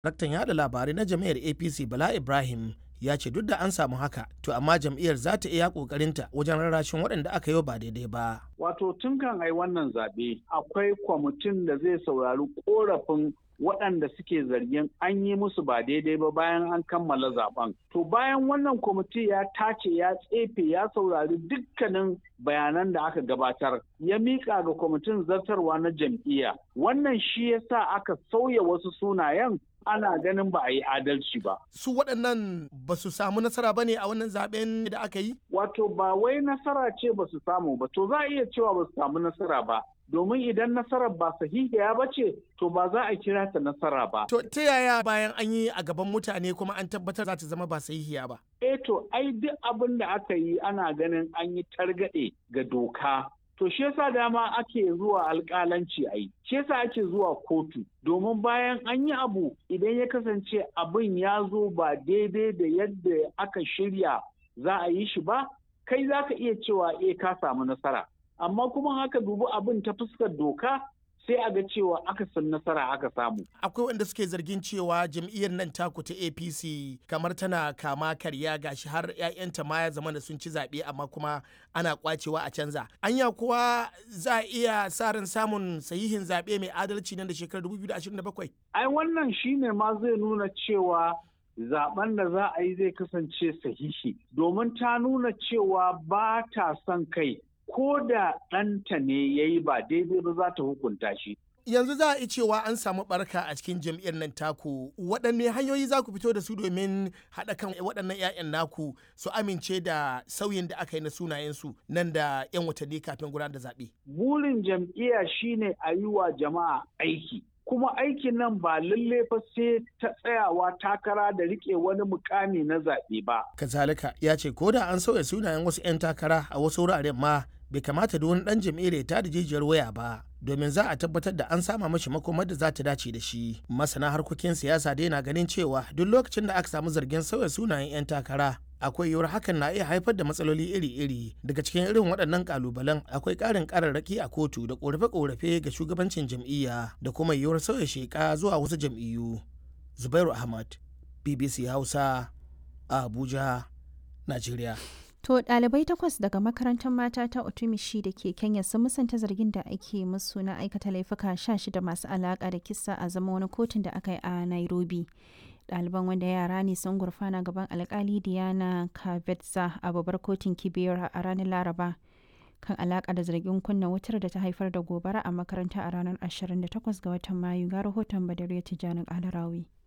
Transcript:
Daraktan yada labarai na jam'iyyar APC Bala Ibrahim ya ce duk da an samu haka to amma jam'iyyar za ta iya kokarinta wajen rarrashin waɗanda aka yi ba daidai ba. Wato tun kan ai wannan zaɓe akwai kwamitin da zai saurari korafin waɗanda suke zargin an yi musu ba daidai ba bayan an kammala zaben. To bayan wannan kwamiti ya tace ya tsefe ya saurari dukkanin bayanan da aka gabatar ya miƙa ga kwamitin zartarwa na jam'iyya. Wannan shi yasa aka sauya wasu sunayen ana ganin ba a yi adalci ba. Su waɗannan ba su samu nasara ba ne a wannan zaben da aka yi? Wato ba wai nasara ce ba su samu ba, to za a iya cewa ba su samu nasara ba. Domin idan nasarar ba sahihiya ba ce, to ba za a kira ta nasara ba. To ta yaya bayan an yi a gaban mutane kuma an tabbatar za ta zama ba sahihiya ba? Eh to ai duk abin da aka yi ana ganin an yi targaɗe ga doka To shi yasa dama ake zuwa alƙalanci a yi, shi yasa ake zuwa kotu, domin bayan an yi abu idan ya kasance abin ya zo ba daidai da yadda aka shirya za a yi shi ba, kai za ka iya cewa e ka samu nasara. Amma kuma haka dubi abin ta fuskar doka sai a ga cewa aka san nasara aka samu. Akwai wanda suke zargin cewa jam'iyyar nan taku ta APC kamar tana kama karya gashi har 'ya'yanta ma ya zama da sun ci zaɓe amma kuma ana kwacewa a canza. Anya kuwa za a iya sa ran samun sahihin zaɓe mai adalci nan da shekarar 2027? Ai wannan shine ma zai nuna cewa zaben da za a yi zai kasance sahihi domin ta nuna cewa ba ta son kai ko da ɗanta ne ya yi ba daidai ba za ta hukunta shi. Yanzu za a yi cewa an samu barka a cikin jam'iyyar nan taku waɗanne hanyoyi za ku fito da su domin haɗa kan waɗannan 'ya'yan naku su amince da sauyin da aka yi na sunayensu nan da 'yan watanni kafin gudanar da zaɓe. Burin jam'iyya shine a yi wa jama'a aiki. kuma aikin nan ba lalle fa sai ta tsayawa takara da rike wani mukami na zaɓe ba. Kazalika ya ce ko da an sauya sunayen wasu 'yan takara a wasu wuraren ma bai kamata da wani dan jam'iyyar ya tada jijiyar waya ba domin za a tabbatar da an sama mashi makomar da za ta dace da shi masana harkokin siyasa dai na ganin cewa duk lokacin da aka samu zargin sauya sunayen 'yan takara akwai yiwuwar hakan na iya haifar da matsaloli iri-iri daga cikin irin waɗannan kalubalen akwai ƙarin ƙararraki a kotu da ƙorafe-ƙorafe ga shugabancin jam'iyya da kuma yiwuwar sauya sheƙa zuwa wasu jam'iyyu zubairu ahmad bbc hausa a abuja najeriya To ɗalibai takwas daga makarantar mata ta Otumishi da ke Kenya sun musanta zargin da ake musu na aikata laifuka sha shida masu alaƙa da kisa a zama wani kotun da aka yi a Nairobi. Ɗaliban wanda yara ne sun gurfana gaban alkali Diana Kavetza a babbar kotun Kibera a ranar Laraba kan alaƙa da zargin kunna wutar da ta haifar da gobara a makaranta a ranar 28 ga watan Mayu ga rahoton Badariya Tijjani Alarawi.